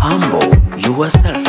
Humble yourself.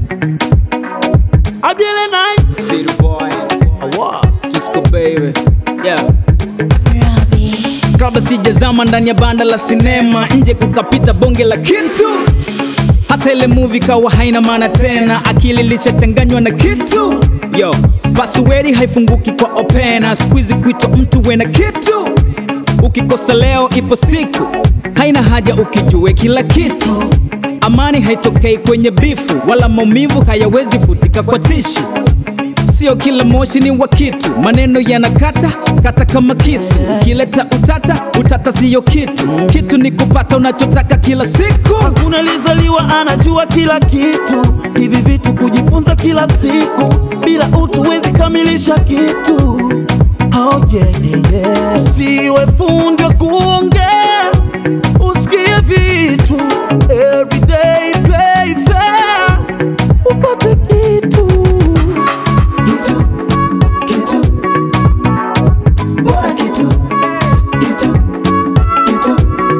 Abiele night. City boy, Awa. Disco baby. Yeah. Robbie. Kabla sijazama ndani ya banda la sinema, nje kukapita bonge la kitu, hata ile movie kawa haina maana tena, akili lishachanganywa na kitu. Yo, password haifunguki kwa opena, squeeze kuitwa mtu wena kitu. Ukikosa leo, ipo siku, haina haja ukijue kila kitu. Amani haitokei kwenye bifu, wala maumivu hayawezi futika kwa tishu. Sio kila moshi ni wa kitu, maneno yanakata kata kama kisu. Ukileta utata, utata siyo kitu. Kitu ni kupata unachotaka kila siku. Hakuna alizaliwa anajua kila kitu, hivi vitu kujifunza kila siku, bila utu wezi kamilisha kitu. Oh, yeah, yeah, yeah. Usiwe fundi wa kuongea, usikie vitu everyday play fair, upate kitu Kitu, kitu, bora kitu, kitu, kitu,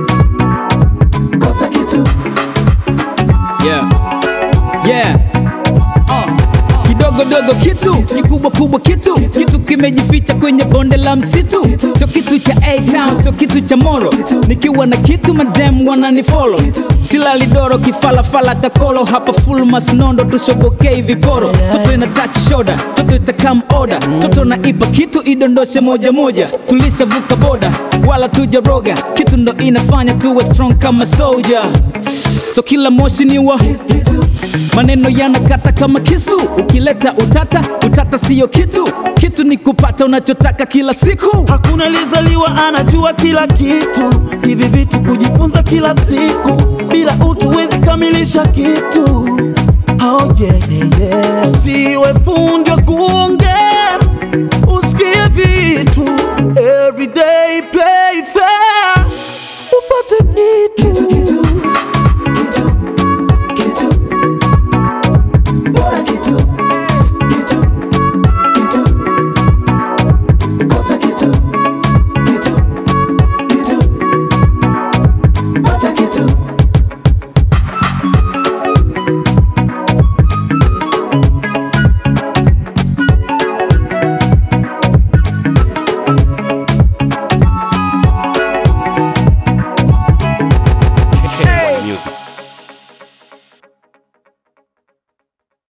kosa kitu. Yeah. Yeah. Uh. Kidogo dogo kitu, kikubwa kubwa kitu, kitu kimejificha kwenye bonde la msitu. Sio kitu cha A-Town, sio kitu cha Moro. Nikiwa na kitu madem wananifollow. Silali doro kifalafala kakolo hapa full masnondo tushobokei viporo. Toto ina touch shoulder, toto itakam order. Toto na ipa kitu idondoshe moja moja. Tulishavuka boda wala tujaroga, kitu ndo inafanya tuwe strong kama soldier. So kila moshi ni wa maneno yanakata kama kisu. Ukileta utata, utata siyo kitu. Kitu ni kupata unachotaka kila siku. Hakuna alizaliwa anajua kila kitu, hivi vitu kujifunza kila siku, bila utu wezi kamilisha kitu. Oh, yeah, yeah, yeah. Usiwe fundi wa kuongea, usikie vitu everyday play fair, upate kitu. Kitu, kitu,